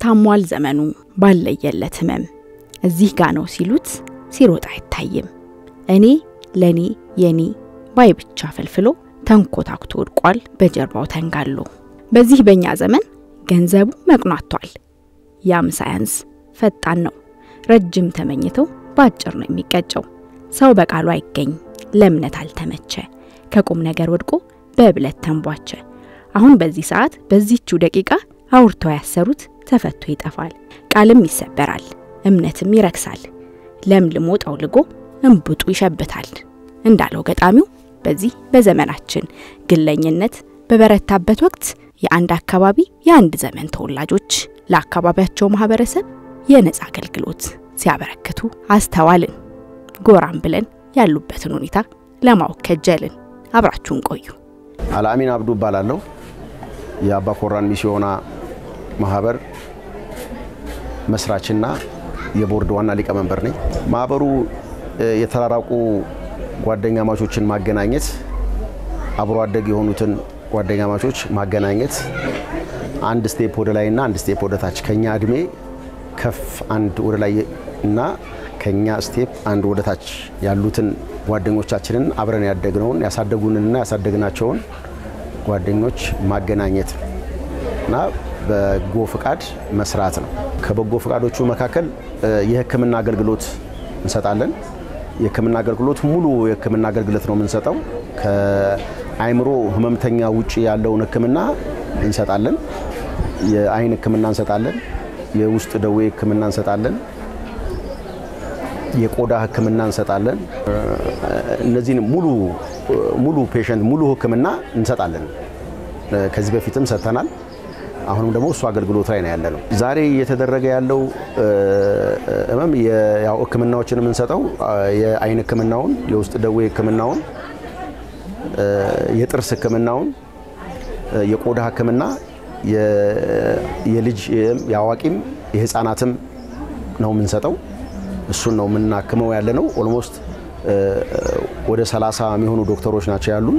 ታሟል ዘመኑ ባለየለት ህመም እዚህ ጋ ነው ሲሉት ሲሮጥ አይታይም። እኔ ለኔ የኔ ባይ ብቻ ፈልፍሎ ተንኮታኩቶ ወድቋል በጀርባው ተንጋሎ። በዚህ በእኛ ዘመን ገንዘቡ መቅኗቷል። ያም ሳያንስ ፈጣን ነው ረጅም ተመኝተው በአጭር ነው የሚቀጨው። ሰው በቃሉ አይገኝ ለእምነት አልተመቸ ከቁም ነገር ወድቆ በብለት ተንቧቸ። አሁን በዚህ ሰዓት በዚህችው ደቂቃ አውርተው ያሰሩት ተፈቶ ይጠፋል። ቃልም ይሰበራል፣ እምነትም ይረክሳል። ለምልሞ ጠውልጎ እንቡጡ ይሸብታል እንዳለው ገጣሚው በዚህ በዘመናችን ግለኝነት በበረታበት ወቅት የአንድ አካባቢ የአንድ ዘመን ተወላጆች ለአካባቢያቸው ማህበረሰብ የነጻ አገልግሎት ሲያበረክቱ አስተዋልን። ጎራም ብለን ያሉበትን ሁኔታ ለማወቅ ከጀልን። አብራችሁን ቆዩ። አልአሚን አብዱ እባላለሁ። የአባ ኮራን ሚስዮና ማህበር መስራችና የቦርድ ዋና ሊቀመንበር ነኝ። ማህበሩ የተራራቁ ጓደኛ ማቾችን ማገናኘት፣ አብሮ አደግ የሆኑትን ጓደኛ ማቾች ማገናኘት፣ አንድ ስቴፕ ወደ ላይ እና አንድ ስቴፕ ወደ ታች ከኛ እድሜ ከፍ አንድ ወደ ላይ እና ከኛ ስቴፕ አንድ ወደ ታች ያሉትን ጓደኞቻችንን አብረን ያደግነውን ያሳደጉንንና ያሳደግናቸውን ጓደኞች ማገናኘት እና በጎ ፍቃድ መስራት ነው። ከበጎ ፍቃዶቹ መካከል የሕክምና አገልግሎት እንሰጣለን። የሕክምና አገልግሎት ሙሉ የሕክምና አገልግሎት ነው የምንሰጠው። ከአይምሮ ህመምተኛ ውጭ ያለውን ሕክምና እንሰጣለን። የአይን ሕክምና እንሰጣለን። የውስጥ ደዌ ሕክምና እንሰጣለን። የቆዳ ሕክምና እንሰጣለን። እነዚህን ሙሉ ሙሉ ፔሸንት ሙሉ ሕክምና እንሰጣለን። ከዚህ በፊትም ሰጥተናል። አሁንም ደግሞ እሱ አገልግሎት ላይ ነው ያለ ነው። ዛሬ እየተደረገ ያለው ህመም ያው ሕክምናዎችን የምንሰጠው የአይን ሕክምናውን፣ የውስጥ ደዌ ሕክምናውን፣ የጥርስ ሕክምናውን፣ የቆዳ ሕክምና የልጅ የአዋቂም የህፃናትም ነው የምንሰጠው። እሱን ነው የምናክመው ያለ ነው። ኦልሞስት ወደ 30 የሚሆኑ ዶክተሮች ናቸው ያሉን።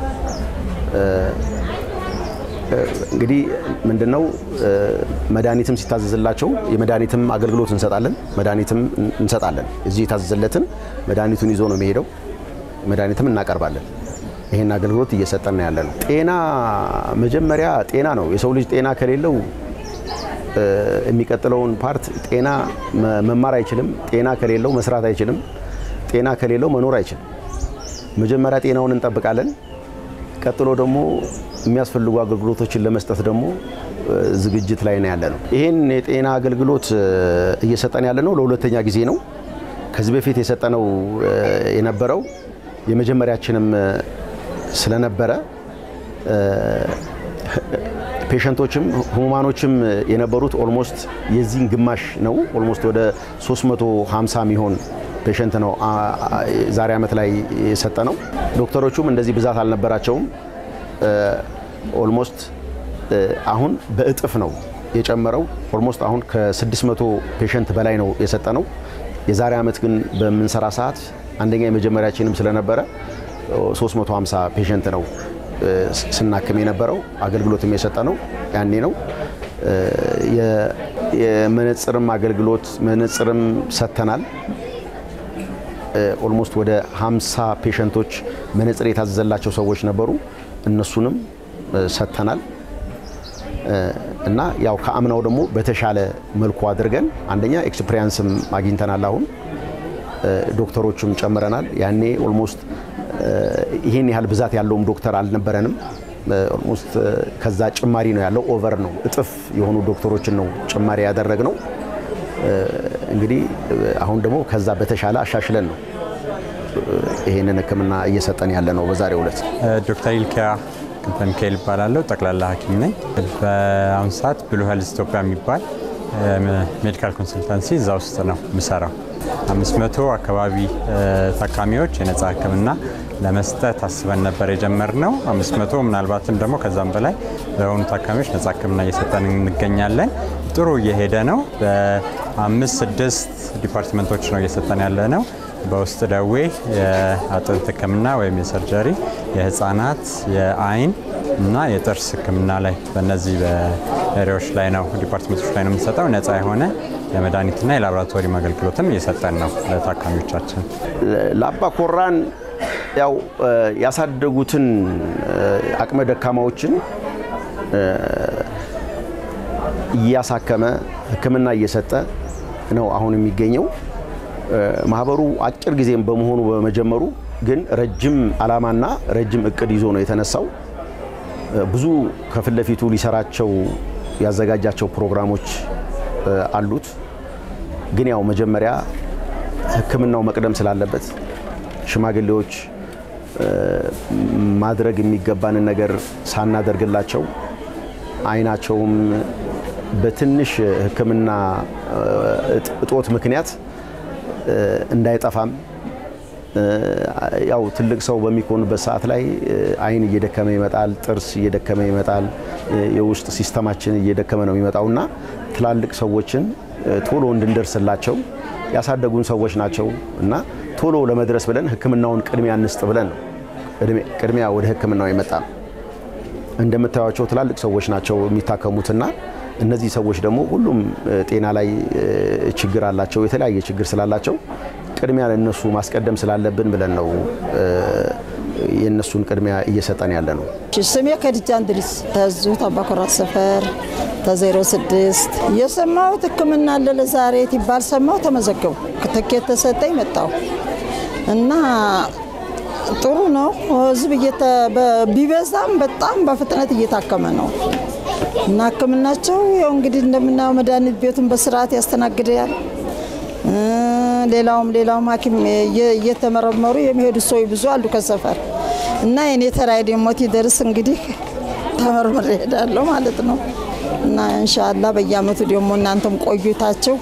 እንግዲህ ምንድነው መድኃኒትም ሲታዘዝላቸው የመድኃኒትም አገልግሎት እንሰጣለን። መድኃኒትም እንሰጣለን። እዚህ የታዘዘለትን መድኃኒቱን ይዞ ነው የሚሄደው። መድኃኒትም እናቀርባለን። ይሄን አገልግሎት እየሰጠን ያለ ነው። ጤና መጀመሪያ ጤና ነው። የሰው ልጅ ጤና ከሌለው የሚቀጥለውን ፓርት ጤና መማር አይችልም። ጤና ከሌለው መስራት አይችልም። ጤና ከሌለው መኖር አይችልም። መጀመሪያ ጤናውን እንጠብቃለን። ቀጥሎ ደግሞ የሚያስፈልጉ አገልግሎቶችን ለመስጠት ደግሞ ዝግጅት ላይ ነው ያለ ነው። ይህን የጤና አገልግሎት እየሰጠን ያለ ነው ለሁለተኛ ጊዜ ነው። ከዚህ በፊት የሰጠነው የነበረው የመጀመሪያችንም ስለነበረ ፔሸንቶችም ህሙማኖችም የነበሩት ኦልሞስት የዚህን ግማሽ ነው። ኦልሞስት ወደ 350 የሚሆን ፔሸንት ነው ዛሬ ዓመት ላይ የሰጠ ነው። ዶክተሮቹም እንደዚህ ብዛት አልነበራቸውም። ኦልሞስት አሁን በእጥፍ ነው የጨመረው። ኦልሞስት አሁን ከ600 ፔሸንት በላይ ነው የሰጠ ነው። የዛሬ ዓመት ግን በምንሰራ ሰዓት አንደኛ የመጀመሪያችንም ስለነበረ 350 ፔሸንት ነው ስናክም የነበረው አገልግሎትም የሰጠ ነው ያኔ ነው። የመነጽርም አገልግሎት መነጽርም ሰጥተናል። ኦልሞስት ወደ 50 ፔሸንቶች መነጽር የታዘዘላቸው ሰዎች ነበሩ። እነሱንም ሰጥተናል እና ያው ከአምናው ደግሞ በተሻለ መልኩ አድርገን አንደኛ ኤክስፔሪያንስም አግኝተናል። አሁን ዶክተሮችም ጨምረናል። ያኔ ኦልሞስት ይሄን ያህል ብዛት ያለውም ዶክተር አልነበረንም። ኦልሞስት ከዛ ጭማሪ ነው ያለው። ኦቨር ነው እጥፍ የሆኑ ዶክተሮችን ነው ጭማሪ ያደረግ ነው። እንግዲህ አሁን ደግሞ ከዛ በተሻለ አሻሽለን ነው ይሄንን ሕክምና እየሰጠን ያለ ነው። በዛሬው ዕለት ዶክተር ይልኪያ ክንፈ ሚካኤል ይባላለሁ። ጠቅላላ ሐኪም ነኝ። በአሁኑ ሰዓት ብሉ ሄልዝ ኢትዮጵያ የሚባል ሜዲካል ኮንሰልታንሲ እዛ ውስጥ ነው የምሰራው። አምስት መቶ አካባቢ ታካሚዎች የነጻ ሕክምና ለመስጠት አስበን ነበር የጀመርነው። አምስት መቶ ምናልባትም ደግሞ ከዛም በላይ ለሆኑ ታካሚዎች ነጻ ሕክምና እየሰጠን እንገኛለን። ጥሩ እየሄደ ነው። በአምስት ስድስት ዲፓርትመንቶች ነው እየሰጠን ያለ ነው። በውስጥ ደዌ፣ የአጥንት ሕክምና ወይም የሰርጀሪ፣ የህፃናት፣ የአይን፣ እና የጥርስ ሕክምና ላይ በእነዚህ በኤሪያዎች ላይ ነው ዲፓርትመንቶች ላይ ነው የምንሰጠው። ነፃ የሆነ የመድኃኒትና የላቦራቶሪ አገልግሎትም እየሰጠን ነው ለታካሚዎቻችን። ለአባ ኮራን ያው ያሳደጉትን አቅመ ደካማዎችን እያሳከመ ሕክምና እየሰጠ ነው አሁን የሚገኘው። ማህበሩ አጭር ጊዜም በመሆኑ በመጀመሩ ግን ረጅም ዓላማና ረጅም እቅድ ይዞ ነው የተነሳው። ብዙ ከፊት ለፊቱ ሊሰራቸው ያዘጋጃቸው ፕሮግራሞች አሉት። ግን ያው መጀመሪያ ሕክምናው መቅደም ስላለበት ሽማግሌዎች ማድረግ የሚገባንን ነገር ሳናደርግላቸው አይናቸውም በትንሽ ሕክምና እጦት ምክንያት እንዳይጠፋም ያው ትልቅ ሰው በሚኮኑበት ሰዓት ላይ አይን እየደከመ ይመጣል፣ ጥርስ እየደከመ ይመጣል፣ የውስጥ ሲስተማችን እየደከመ ነው የሚመጣው እና ትላልቅ ሰዎችን ቶሎ እንድንደርስላቸው ያሳደጉን ሰዎች ናቸው እና ቶሎ ለመድረስ ብለን ሕክምናውን ቅድሚያ እንስጥ ብለን ነው ቅድሚያ ወደ ሕክምናው የመጣ ነው። እንደምታዩቸው ትላልቅ ሰዎች ናቸው የሚታከሙትና እነዚህ ሰዎች ደግሞ ሁሉም ጤና ላይ ችግር አላቸው። የተለያየ ችግር ስላላቸው ቅድሚያ ለእነሱ ማስቀደም ስላለብን ብለን ነው የእነሱን ቅድሚያ እየሰጠን ያለ ነው። ስሜ ከድጃ እንድሪስ ተዙ አባኮራት ሰፈር ተዜሮ ስድስት የሰማሁት ህክምና አለ ለዛሬ ይባል ሰማሁ። ተመዘገቡ ትኬት ተሰጠኝ መጣሁ እና ጥሩ ነው። ህዝብ ቢበዛም በጣም በፍጥነት እየታከመ ነው እና ህክምናቸው ያው እንግዲህ እንደምናየው መድኃኒት ቤቱን በስርዓት ያስተናግዳል። ሌላውም ሌላውም ሐኪም እየተመረመሩ የሚሄዱ ሰዎች ብዙ አሉ ከሰፈር እና የኔ ተራይ ደግሞ ሲደርስ እንግዲህ ተመርምሬ እሄዳለሁ ማለት ነው እና እንሻላ በየአመቱ ደግሞ እናንተም ቆይታችሁ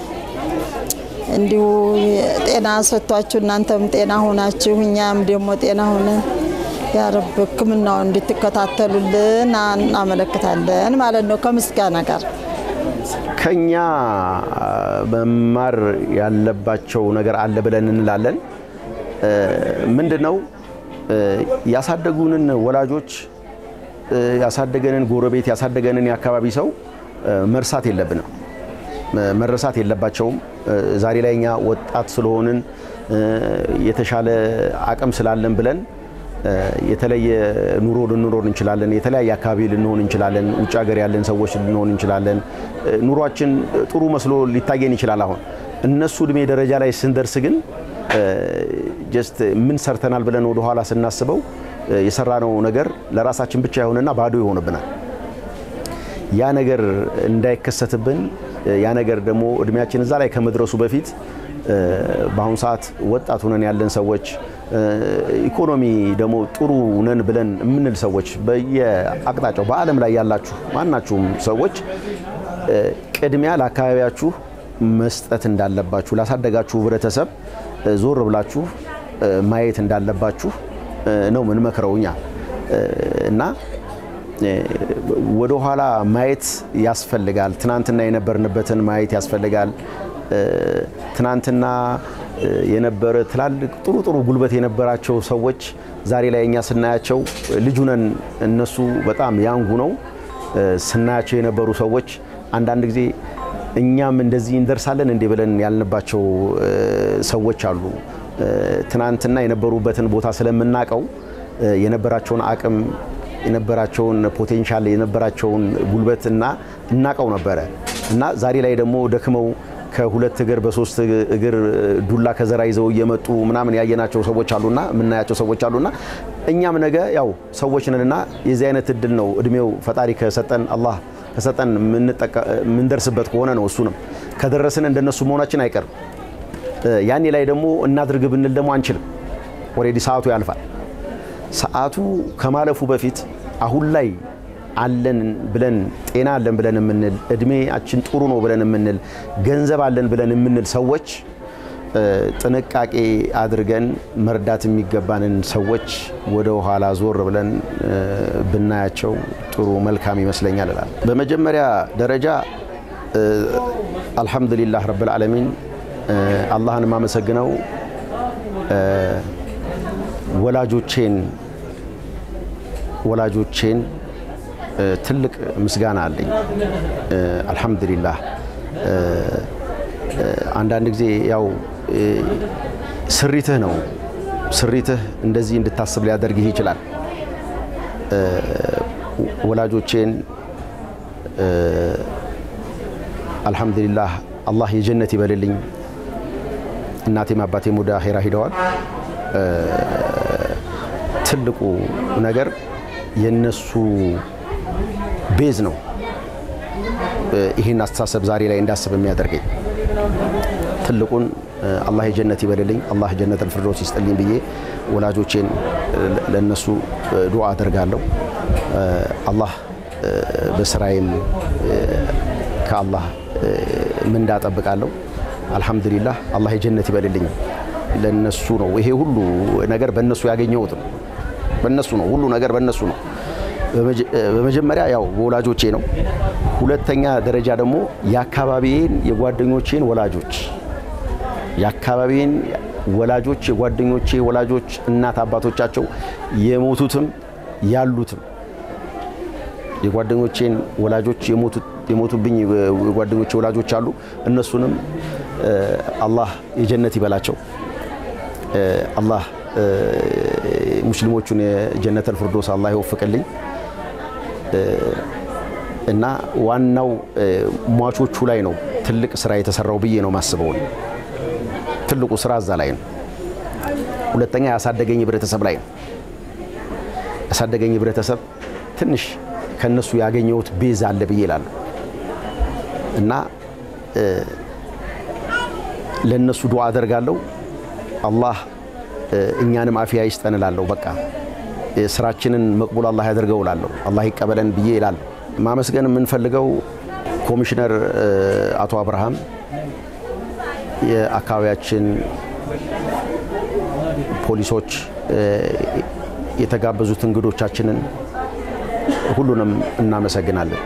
እንዲሁ ጤና ሰጥቷችሁ እናንተም ጤና ሆናችሁ እኛም ደግሞ ጤና ሆነን ያረብ ህክምናውን እንድትከታተሉልን እናመለክታለን ማለት ነው ከምስጋና ጋር። ከኛ መማር ያለባቸው ነገር አለ ብለን እንላለን። ምንድን ነው ያሳደጉንን ወላጆች፣ ያሳደገንን ጎረቤት፣ ያሳደገንን የአካባቢ ሰው መርሳት የለብንም፣ መረሳት የለባቸውም። ዛሬ ላይ እኛ ወጣት ስለሆንን የተሻለ አቅም ስላለን ብለን የተለየ ኑሮ ልንኖር እንችላለን። የተለያየ አካባቢ ልንሆን እንችላለን። ውጭ ሀገር ያለን ሰዎች ልንሆን እንችላለን። ኑሯችን ጥሩ መስሎ ሊታየን ይችላል። አሁን እነሱ እድሜ ደረጃ ላይ ስንደርስ ግን ጀስት ምን ሰርተናል ብለን ወደኋላ ስናስበው የሰራነው ነገር ለራሳችን ብቻ የሆነና ባዶ ይሆንብናል። ያ ነገር እንዳይከሰትብን ያ ነገር ደግሞ እድሜያችን እዛ ላይ ከመድረሱ በፊት በአሁኑ ሰዓት ወጣት ሆነን ያለን ሰዎች ኢኮኖሚ ደግሞ ጥሩ ነን ብለን የምንል ሰዎች በየአቅጣጫው በዓለም ላይ ያላችሁ ማናችሁም ሰዎች ቅድሚያ ለአካባቢያችሁ መስጠት እንዳለባችሁ ላሳደጋችሁ ህብረተሰብ ዞር ብላችሁ ማየት እንዳለባችሁ ነው ምንመክረው እኛ እና ወደ ኋላ ማየት ያስፈልጋል። ትናንትና የነበርንበትን ማየት ያስፈልጋል። ትናንትና የነበረ ትላልቅ ጥሩ ጥሩ ጉልበት የነበራቸው ሰዎች ዛሬ ላይ እኛ ስናያቸው ልጁ ነን፣ እነሱ በጣም ያንጉ ነው ስናያቸው የነበሩ ሰዎች አንዳንድ ጊዜ እኛም እንደዚህ እንደርሳለን እንዴ ብለን ያልንባቸው ሰዎች አሉ። ትናንትና የነበሩበትን ቦታ ስለምናቀው የነበራቸውን አቅም የነበራቸውን ፖቴንሻል የነበራቸውን ጉልበት እና እናቀው ነበረ እና ዛሬ ላይ ደግሞ ደክመው ከሁለት እግር በሶስት እግር ዱላ ከዘራ ይዘው እየመጡ ምናምን ያየናቸው ሰዎች አሉና የምናያቸው ሰዎች አሉና እኛም ነገ ያው ሰዎች ነንና የዚህ አይነት እድል ነው እድሜው ፈጣሪ ከሰጠን አላህ ከሰጠን የምንደርስበት ከሆነ ነው። እሱንም ከደረስን እንደነሱ መሆናችን አይቀርም። ያኔ ላይ ደግሞ እናድርግ ብንል ደግሞ አንችልም። ኦልሬዲ ሰዓቱ ያልፋል። ሰዓቱ ከማለፉ በፊት አሁን ላይ አለን ብለን ጤና አለን ብለን የምንል እድሜያችን ጥሩ ነው ብለን የምንል ገንዘብ አለን ብለን የምንል ሰዎች ጥንቃቄ አድርገን መርዳት የሚገባንን ሰዎች ወደ ኋላ ዞር ብለን ብናያቸው ጥሩ መልካም ይመስለኛል እላለሁ። በመጀመሪያ ደረጃ አልሐምዱሊላህ ረብል ዓለሚን አላህን የማመሰግነው ወላጆቼን ወላጆቼን ትልቅ ምስጋና አለኝ። አልሐምዱሊላህ። አንዳንድ ጊዜ ያው ስሪትህ ነው ስሪትህ እንደዚህ እንድታስብ ሊያደርግህ ይችላል። ወላጆቼን አልሐምዱሊላህ አላህ የጀነት ይበልልኝ። እናቴም አባቴም ወደ አኼራ ሂደዋል። ትልቁ ነገር የነሱ ቤዝ ነው። ይህን አስተሳሰብ ዛሬ ላይ እንዳስብ የሚያደርገኝ ትልቁን አላህ የጀነት ይበልልኝ፣ አላህ ጀነት አልፊርዶስ ይስጥልኝ ብዬ ወላጆቼን ለነሱ ዱዓ አደርጋለሁ። አላህ በስራዬም ከአላህ ምንዳ ጠብቃለሁ። አልሐምዱሊላህ አላህ የጀነት ይበልልኝ። ለነሱ ነው ይሄ ሁሉ ነገር በእነሱ ያገኘሁት ነው። በእነሱ ነው ሁሉ ነገር በእነሱ ነው። በመጀመሪያ ያው በወላጆቼ ነው። ሁለተኛ ደረጃ ደግሞ የአካባቢዬን የጓደኞቼን ወላጆች የአካባቢዬን ወላጆች የጓደኞቼ ወላጆች እናት አባቶቻቸው የሞቱትም ያሉትም የጓደኞቼን ወላጆች የሞቱብኝ የጓደኞቼ ወላጆች አሉ። እነሱንም አላህ የጀነት ይበላቸው። አላህ ሙስሊሞቹን የጀነተል ፊርዶስ አላህ ይወፍቅልኝ እና ዋናው ሟቾቹ ላይ ነው ትልቅ ስራ የተሰራው ብዬ ነው ማስበው። ትልቁ ስራ እዛ ላይ ነው። ሁለተኛ ያሳደገኝ ህብረተሰብ ላይ ነው። ያሳደገኝ ህብረተሰብ ትንሽ ከነሱ ያገኘሁት ቤዛ አለ ብዬ እላለሁ እና ለነሱ ዱዓ አደርጋለሁ። አላህ እኛንም አፊያ ይስጠን እላለሁ። በቃ ስራችንን መቅቡል አላህ ያደርገው እላለሁ። አላህ ይቀበለን ብዬ እላለሁ። ማመስገን የምንፈልገው ኮሚሽነር አቶ አብርሃም የአካባቢያችን ፖሊሶች፣ የተጋበዙት እንግዶቻችንን ሁሉንም እናመሰግናለን።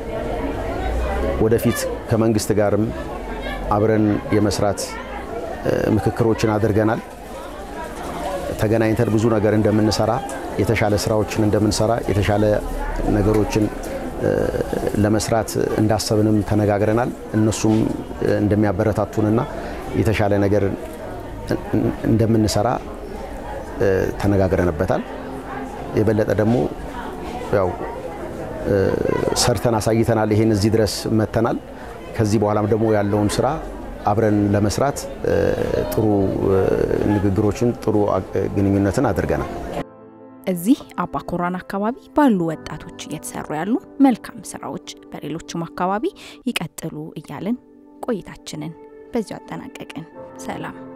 ወደፊት ከመንግስት ጋርም አብረን የመስራት ምክክሮችን አድርገናል። ተገናኝተን ብዙ ነገር እንደምንሰራ፣ የተሻለ ስራዎችን እንደምንሰራ፣ የተሻለ ነገሮችን ለመስራት እንዳሰብንም ተነጋግረናል። እነሱም እንደሚያበረታቱንና የተሻለ ነገር እንደምንሰራ ተነጋግረንበታል። የበለጠ ደግሞ ያው ሰርተን አሳይተናል። ይሄን እዚህ ድረስ መተናል። ከዚህ በኋላም ደግሞ ያለውን ስራ አብረን ለመስራት ጥሩ ንግግሮችን፣ ጥሩ ግንኙነትን አድርገናል። እዚህ አባኮራን አካባቢ ባሉ ወጣቶች እየተሰሩ ያሉ መልካም ስራዎች በሌሎችም አካባቢ ይቀጥሉ እያልን ቆይታችንን በዚሁ አጠናቀቅን። ሰላም